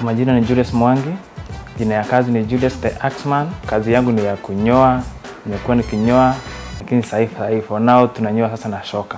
Kwa majina ni Julius Mwangi, jina ya kazi ni Julius the Axman. Kazi yangu ni ya kunyoa, nimekuwa nikinyoa, lakini sahii sahii for now tunanyoa sasa na shoka.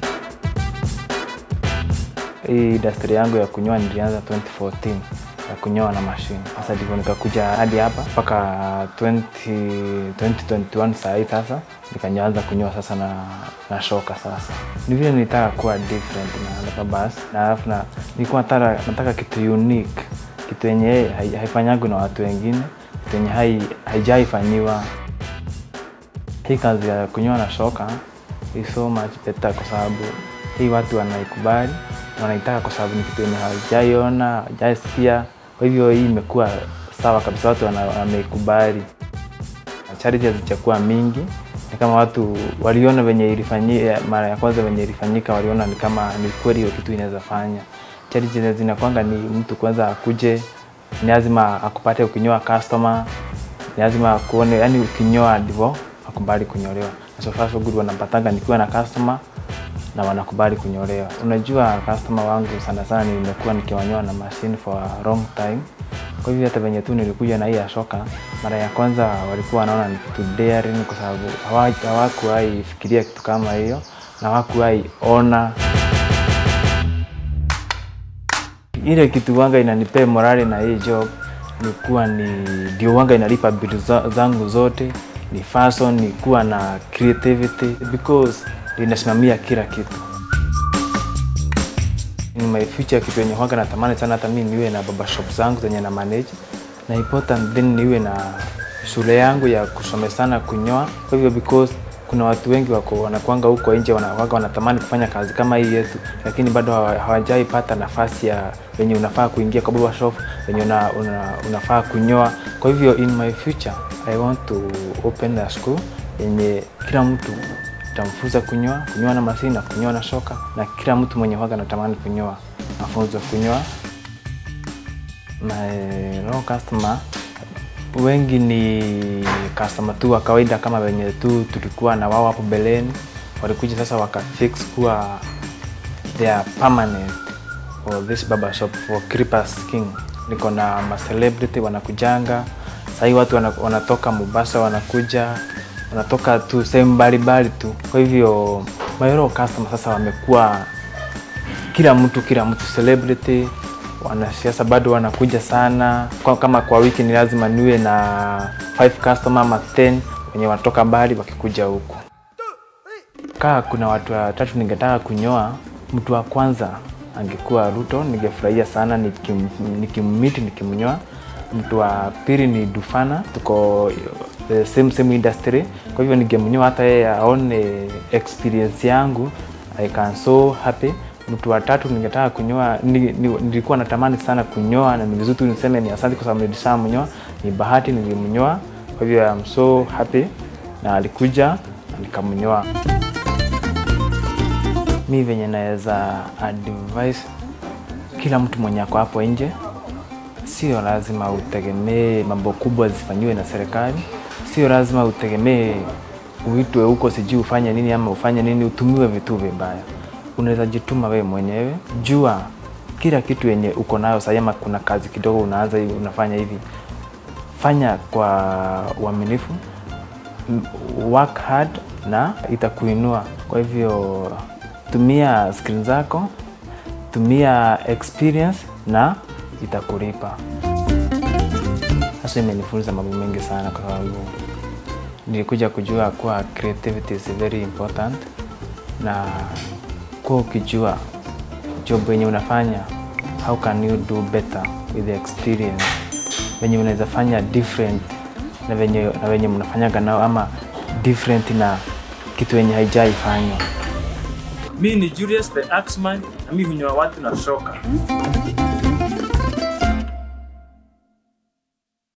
Hii industry yangu ya kunyoa nilianza 2014 ya kunyoa na mashine. Sasa ndivyo nikakuja hadi hapa mpaka 20, 2021 saa hii sasa nikaanza kunyoa sasa na, na shoka sasa. Ni vile nilitaka kuwa different na na basi na alafu na nilikuwa nataka, nataka kitu unique, kitu yenye hai- haifanyagwi na watu wengine, kitu yenye hai, haijaifanyiwa. Hii kazi ya kunyoa na shoka is so much better kwa sababu hii watu wanaikubali na wanaitaka kwa sababu ni kitu yenye hawajaiona, hawajaisikia. Kwa hivyo hii imekuwa sawa kabisa, watu wana- wameikubali. Charity hazijakuwa mingi, ni kama watu waliona venye ilifanyika mara ya kwanza venye ilifanyika, waliona ni kama ni kweli hiyo kitu inaweza fanya. Charity zinakwanga ni mtu kwanza akuje, ni lazima akupate ukinyoa customer, ni lazima akuone, yani ukinyoa ndivyo akubali kunyolewa. Na so far so good wanapatanga nikiwa na customer na wanakubali kunyolewa. Unajua customer wangu sana sana nimekuwa nikiwanyoa na machine for a long time. Kwa hivyo hata venye tu nilikuja na hii ya shoka, mara ya kwanza walikuwa wanaona ni kitu daring kwa sababu hawa- hawakuwahi fikiria kitu kama hiyo na hawakuwahi ona ile kitu wanga inanipea morali na hii job ni kuwa ni ndio wanga inalipa bill za- zangu zote ni fashion ni kuwa na creativity because linasimamia kila kitu in my future kitu yenye wanga natamani sana hata mimi niwe na baba shop zangu zenye na manage na important then niwe na shule yangu ya kusomesana kunyoa kwa hivyo because kuna watu wengi wako wanakwanga huko nje wana- waga wanatamani kufanya kazi kama hii yetu lakini bado hawa- hawajaipata nafasi ya venye unafaa kuingia kwa baba shop venye una, una, unafaa kunyoa kwa hivyo in my future i want to open a school yenye kila mtu tamfunza kunyoa kunyoa na mashine na kunyoa na shoka na kila mtu mwenye waga anatamani kunyoa mafunzo kunyoa my low customer wengi ni customer tu wa kawaida kama wenye tu tulikuwa na wao hapo beleni walikuja sasa wakafix kuwa they are permanent for this barber shop for Creepers King niko na ma celebrity wanakujanga sahii watu wana- wanatoka Mombasa wanakuja wanatoka tu sehemu mbalimbali tu kwa hivyo my low customer sasa wamekuwa kila mtu kila mtu celebrity wanasiasa bado wanakuja sana kwa, kama kwa wiki ni lazima niwe na 5 customer ama 10 wenye wanatoka mbali wakikuja huku kaa kuna watu watatu ningetaka kunyoa mtu wa kwanza angekuwa ruto ningefurahia sana nikim- nikimmiti nikimnyoa mtu wa pili ni dufana tuko the same same industry kwa hivyo ningemnyoa hata yeye aone experience yangu i can so happy mtu wa tatu ningetaka kunyoa ni, ni, nilikuwa natamani sana kunyoa na ni vizuri tu niseme ni asante kwa sababu nilishamnyoa ni bahati nilimnyoa kwa hivyo I'm so happy na alikuja na nikamnyoa mi venye naweza advise kila mtu mwenye ako hapo nje sio lazima utegemee mambo kubwa zifanyiwe na serikali sio lazima utegemee uitwe huko sijui ufanye nini ama ufanye nini utumiwe vitu vibaya unaweza jituma wewe mwenyewe jua kila kitu yenye uko nayo sahii ama kuna kazi kidogo unaanza hivi unafanya hivi fanya kwa uaminifu m- work hard na itakuinua kwa hivyo tumia screen zako tumia experience na itakulipa sasa imenifunza mambo mengi sana kwa sababu nilikuja kujua kuwa creativity is very important na kuwa ukijua job yenye unafanya how can you do better with the experience venye unaweza fanya different na venye, na venye mnafanyaga nao ama different na kitu yenye haijaifanywa mi ni Julius the Axman na mi hunyoa watu na shoka